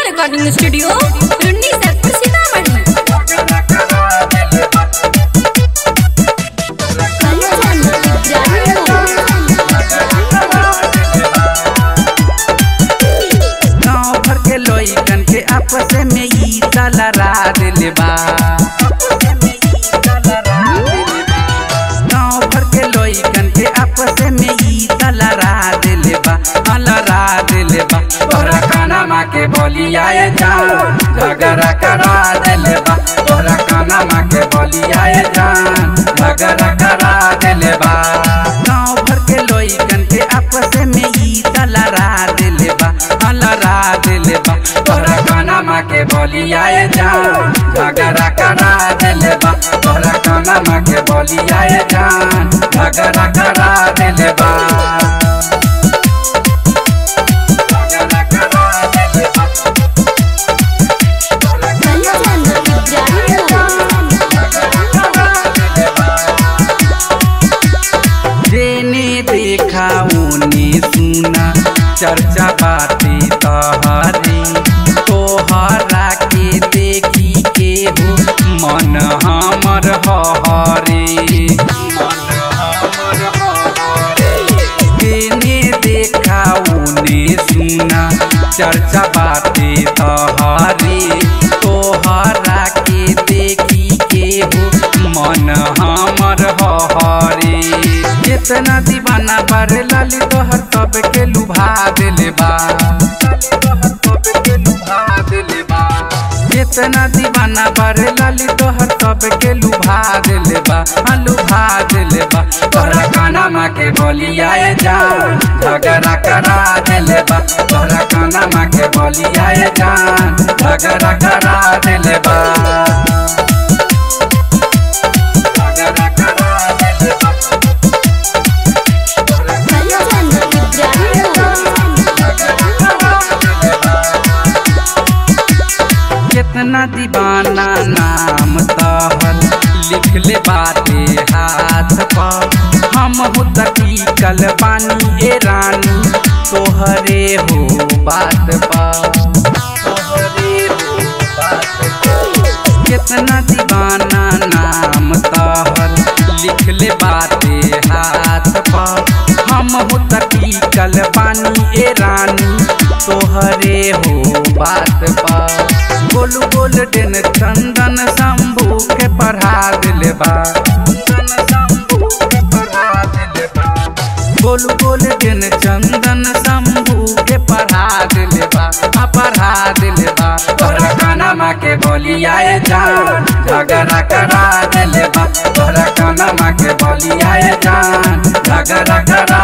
recording studio Runni Saidpur Sitamarhi Kanchan गाँव भर के लोइकन के आपस में ई तलरा दिल बा गाँव भर के लोइकन के आपस में ई तलरा दिल बा अलरा दिल बा तोरा खाना माँ के बोली आए जान झगड़ा करा दिल बा तोरा खाना माँ के बोली आए जान झगड़ा करा दिल बा गाँव भर के लोइकन के आपस में ई तलरा दिल बा अलरा दिल बा तोरा खाना माँ के बोली आए जान झगड़ा करा दिल बा तोरा खाना माँ के बोली आए जान झगड़ा करा दिल बा झगड़ा करा दिल बा जेने देखा ओने सुना चर्चा बाती तहरी तोहरा के देखी के हो मन हमर हरे जेने देखा ओने सुना चर्चा बाती तहरी तोहरा के देखी के हो मन हमर हरे कितना दीवाना बार लाली तोहर सब के लुभा दिले बा कितना दीवाना बार लाली तोहर सब के लुभा दिले बा हाँ लुभा दिले बा तोरा काना माँ के बोली आए जान झगड़ा करा दिले बा तोरा काना माँ के बोली आए जान झगड़ा करा दिले बा झगड़ा करा दिले बा कितना दीवाना नाम तहर लिख ले बाटे हाथ पर हम हो तकीकल बानी ए रानी तोहरे हो बात पर तोहरे हो बात पर कितना दीवाना नाम तहर लिख ले बाटे हाथ पर हम हो तकीकल बानी ए रानी तोहरे हो बात पर गोलू गोल्डन चंदन शंभू के पढ़ा दिले बा गोलू गोल्डन चंदन शंभू के पढ़ा दिले बा हाँ पढ़ा दिले बा तोरा काना माँ के बोली आए जान झगड़ा करा दिले बा तोरा काना माँ के बोली आए जान झगड़ा करा